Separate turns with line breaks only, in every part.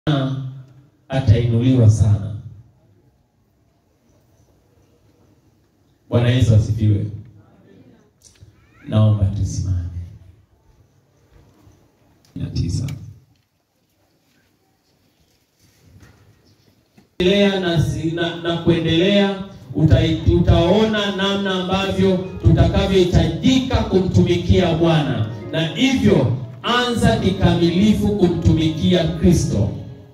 atainuliwa sana. Bwana Yesu asifiwe. Naomba tusimame. na tisa endelea na, si- na, na kuendelea uta, utaona namna ambavyo tutakavyohitajika kumtumikia Bwana, na hivyo anza kikamilifu kumtumikia Kristo.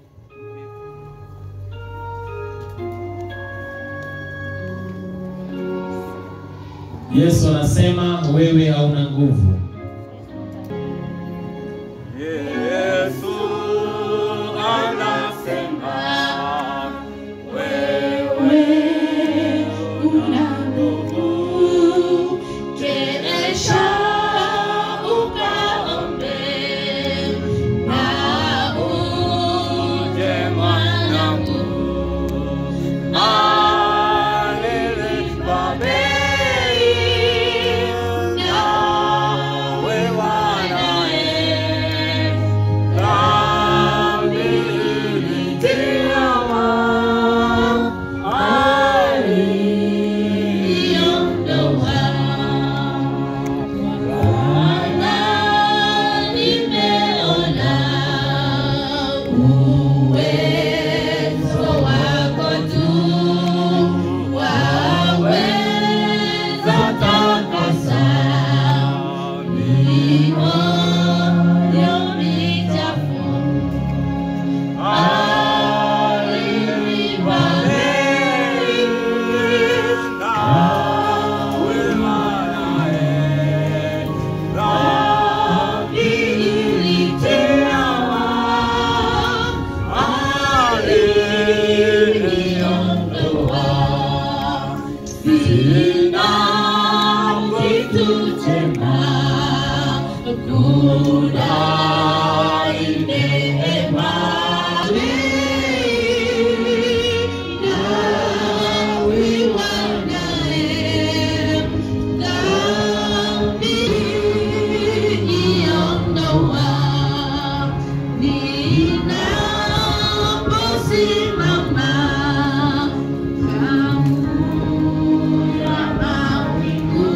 Yesu anasema wewe hauna nguvu.
Yesu anasema wewe
una nguvu, kesha ukaombe na uje mwanangu,
alilipa bei nawe wanae dhambi ilitiwa
aliondoa. Bwana, nimeona uwezo wako tu, waweza takasa mioyo michafu. Alilipa bei Ninaposimama kando ya mawingu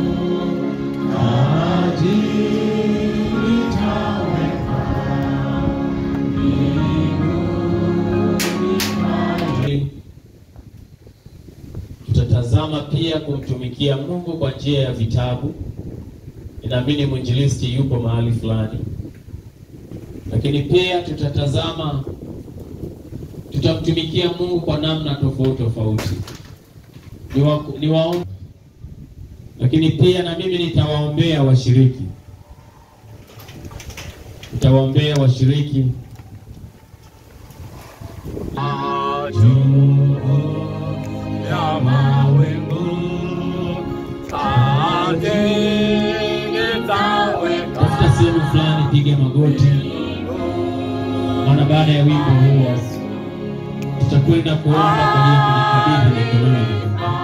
Tutatazama pia kumtumikia Mungu kwa njia ya vitabu. Inaamini mwinjilisti yupo mahali fulani, lakini pia tutatazama, tutamtumikia Mungu kwa namna tofauti tofauti. Niwa, niwaombe, lakini pia na mimi nitawaombea washiriki, nitawaombea washiriki
ya mawingu atengetaweka
tafuta sehemu fulani, piga magoti, maana baada ya wimbo huo tutakwenda kuomba kwa ajili ya kujikabidhi mikononi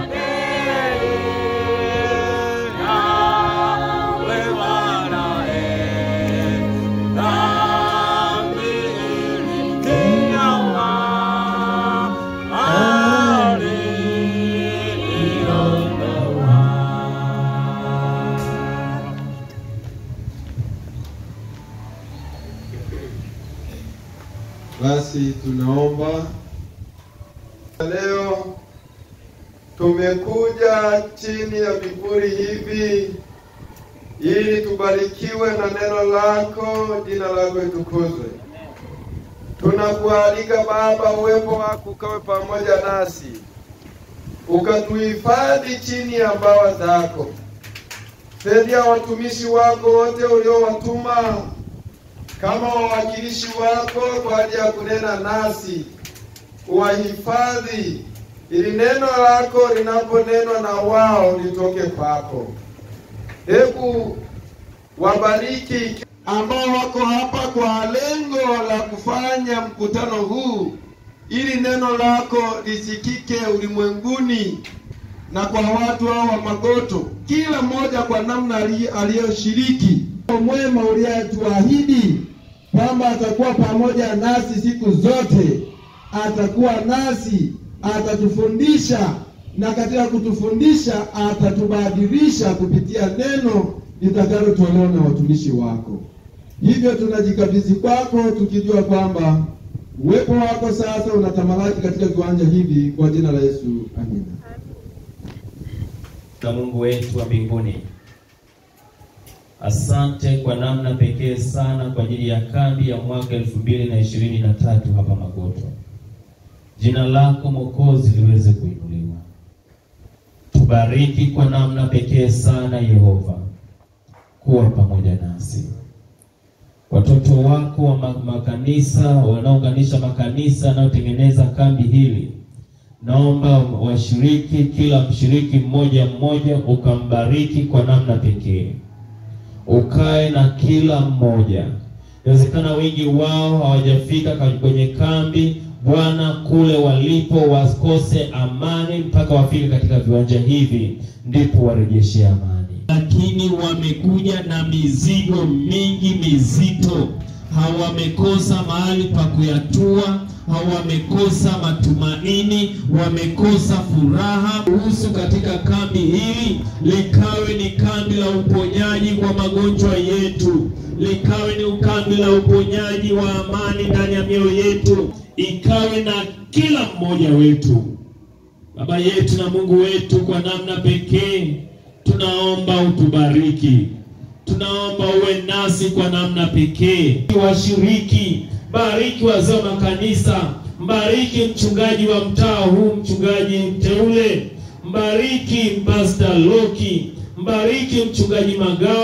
Basi tunaomba leo, tumekuja chini ya vivuli hivi ili tubarikiwe na neno lako, jina lako litukuzwe. Tunakualika Baba, uwepo wako ukawe pamoja nasi, ukatuhifadhi chini ya mbawa zako. Saidia watumishi wako wote uliowatuma kama wawakilishi wako kwa ajili ya kunena nasi, uwahifadhi ili neno lako linaponenwa na wao litoke kwako. Hebu wabariki ambao wako hapa kwa lengo la kufanya mkutano huu, ili neno lako lisikike ulimwenguni na kwa watu hao wa Magoto, kila mmoja kwa namna ali- aliyoshiriki. Mwema uliyetuahidi kwamba atakuwa pamoja nasi siku zote, atakuwa nasi, atatufundisha na katika kutufundisha atatubadilisha kupitia neno litakalotolewa na watumishi wako. Hivyo tunajikabidhi kwako tukijua kwamba uwepo wako sasa unatamalaki katika viwanja hivi, kwa jina la Yesu, amina.
na Mungu wetu wa mbinguni, asante kwa namna pekee sana kwa ajili ya kambi ya mwaka elfu mbili na ishirini na tatu hapa Magoto. Jina lako Mwokozi liweze kuinuliwa. Tubariki kwa namna pekee sana Yehova, kuwa pamoja nasi. Watoto wako wa ma- makanisa wanaounganisha makanisa yanayotengeneza kambi hili naomba washiriki, kila mshiriki mmoja mmoja ukambariki kwa namna pekee, ukae na kila mmoja. Inawezekana wengi wao hawajafika ka- kwenye kambi, Bwana, kule walipo wakose amani mpaka wafike katika viwanja hivi, ndipo warejeshe amani. Lakini wamekuja na mizigo mingi mizito, hawamekosa mahali pa kuyatua hawamekosa matumaini, wamekosa furaha. Ruhusu katika kambi hili likawe ni kambi la uponyaji kwa magonjwa yetu, likawe ni kambi la uponyaji wa amani ndani ya mioyo yetu, ikawe na kila mmoja wetu. Baba yetu na Mungu wetu, kwa namna pekee tunaomba utubariki, tunaomba uwe nasi kwa namna pekee. Washiriki, bariki wazee wa makanisa, mbariki mchungaji wa mtaa huu, mchungaji mteule, mbariki Pastor Loki, mbariki mchungaji Magao.